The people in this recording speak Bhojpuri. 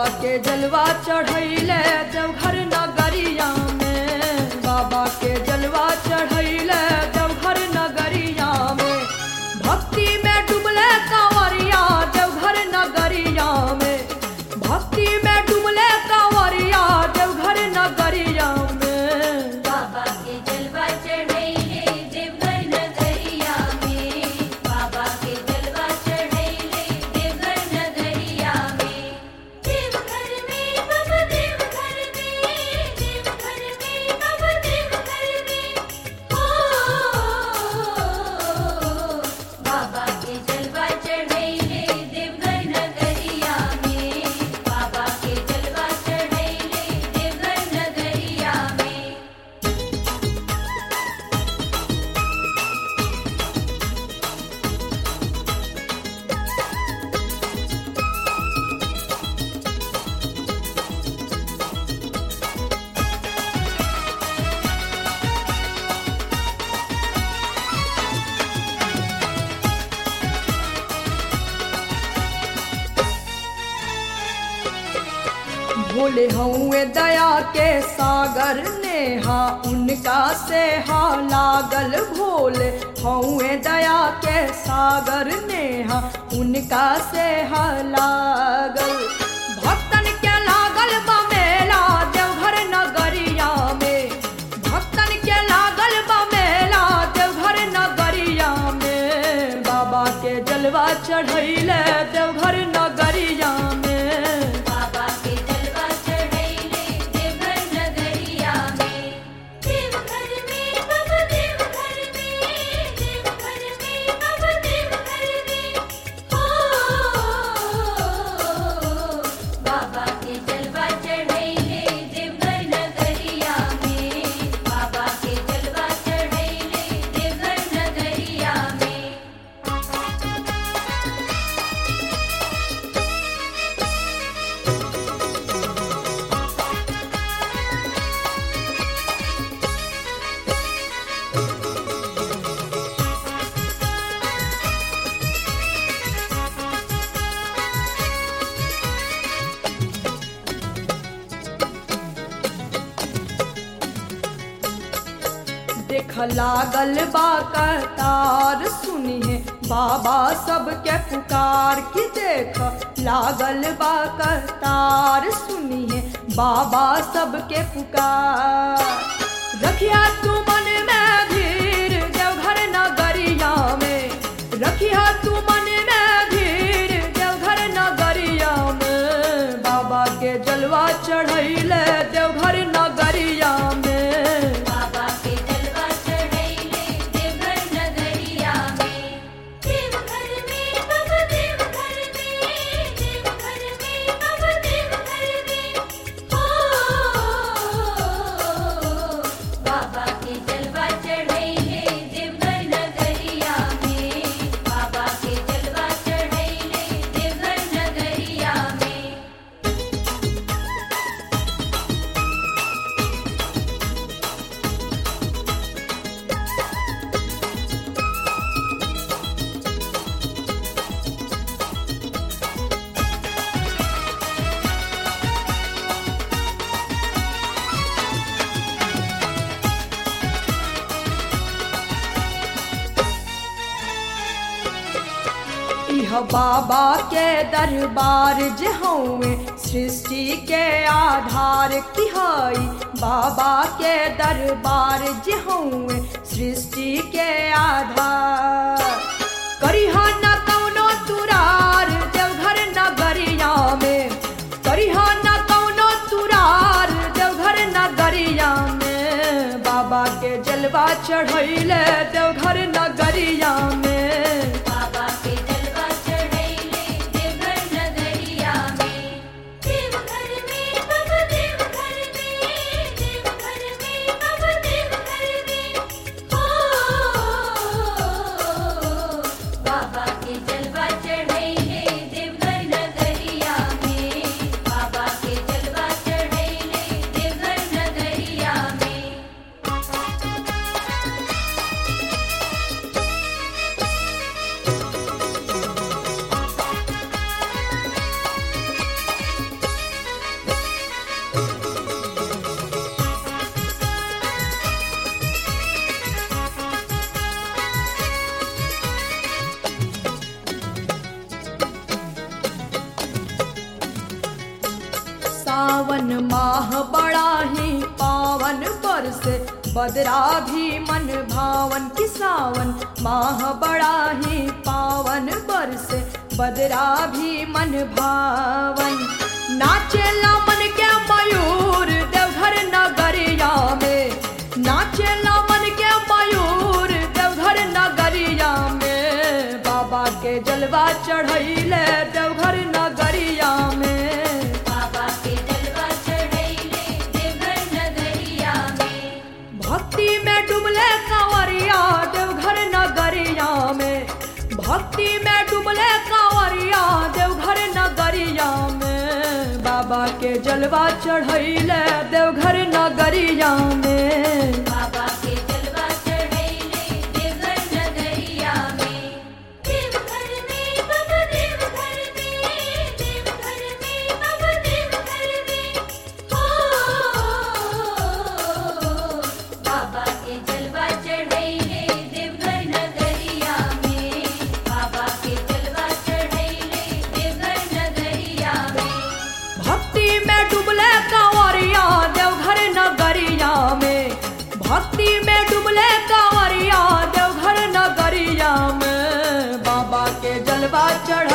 के जलवा चढ़ैले देवघर नगरिया में बाबा के जलवा चढ़ैले देवघर नगरिया में भक्ति में डुबले कांवरिया देवघर नगरिया में भक्ति में डुबले कांवरिया देवघर नगरिया में बाबा के जलवा चढ़ैले देवघर नगरिया में बाबा के जलवा चढ़ैले देवघर नगरिया में देवघर में बाबा देवघर में देवघर में बाबा देवघर में ओ बाबा के जलवा चढ़ैले देवघर नगरिया में बाबा के जलवा चढ़ैले देवघर नगरिया में भोले हऊए दया के सागर नेहा उनका से हा लागल भोले हऊए दया के सागर नेहा उनका से हा लागल भक्तन के लागल बा मेला देवघर नगरिया में भक्तन के लागल बा मेला देवघर नगरिया में बाबा के जलवा चढ़ैले देवघर नगरिया में बाबा के जलवा चढ़ैले देवघर नगरिया में देवघर में बाबा देवघर में देवघर में बाबा देवघर में ओ बाबा के जलवा चढ़ैले देवघर नगरिया में बाबा के जलवा चढ़ैले देवघर नगरिया में देख लागल बा कतार सुनिए बाबा सबके पुकार की देख लागल बा कतार सुनिए बाबा सबके पुकार रखिया तू मन में धीर देवघर नगरिया में रखिया तू मन में धीर देवघर नगरिया में बाबा के जलवा चढ़ैले देवघर नगरिया में बाबा के जलवा चढ़ैले देवघर नगरिया में देवघर में बाबा देवघर में देवघर में बाबा देवघर में ओ बाबा के जलवा चढ़ैले देवघर नगरिया में बाबा के जलवा चढ़ैले देवघर नगरिया में इह बाबा के दरबार जहौए सृष्टि के आधार किहाई बाबा के दरबार जहौए सृष्टि के आधार करिहा न कौनो तुरार देवघर नगरिया में करिहा न कौनो तुरार देवघर नगरिया में बाबा के जलवा चढ़ैले देवघर नगरिया में बाबा के जलवा चढ़ैले देवघर नगरिया में देवघर में बाबा देवघर में देवघर में बाबा देवघर में ओ बाबा के जलवा चढ़ैले देवघर नगरिया में बाबा के जलवा चढ़ैले देवघर नगरिया में सावन माह बड़ा ही पावन बरसे बदरा भी मन भावन की सावन माह बड़ा ही पावन बरसे बदरा भी मन भावन नाचेला मन के मयूर देवघर नगरिया में नाचेला मन के मयूर देवघर नगरिया में बाबा के जलवा चढ़ैले देवघर नगरिया में बाबा के जलवा चढ़ैले देवघर नगरिया में भक्ति में डुबले कांवरिया देवघर नगरिया में भक्ति में डुबले कांवरिया देवघर नगरिया में बाबा के जलवा चढ़ैले देवघर नगरिया में बाबा के जलवा चढ़ैले देवघर नगरिया में देवघर में बाबा देवघर में देवघर में बाबा देवघर में हो बाबा के जलवा चढ़ैले देवघर नगरिया में बाबा के जलवा चढ़ैले देवघर नगरिया में भक्ति में डुबले कांवरिया देवघर नगरिया में भक्ति में डुबले कांवरिया देवघर नगरिया में बाबा के जलवा चढ़